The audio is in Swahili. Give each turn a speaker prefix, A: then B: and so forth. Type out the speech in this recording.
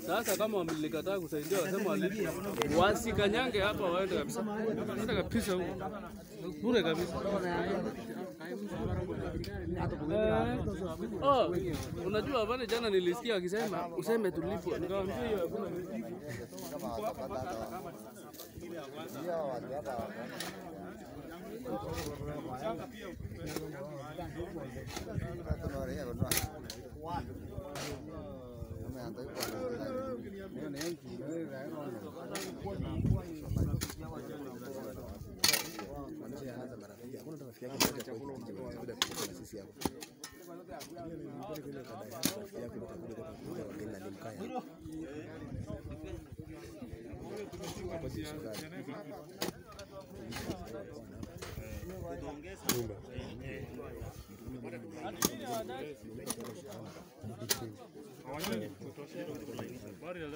A: Sasa kama wamelikataa kusaidia, wasema walipe, wasikanyange hapa, waende kabisa, waende kabisa huko bure kabisa. Eh, oh, unajua pale jana nilisikia akisema useme tulipo, nikamwambia hiyo hakuna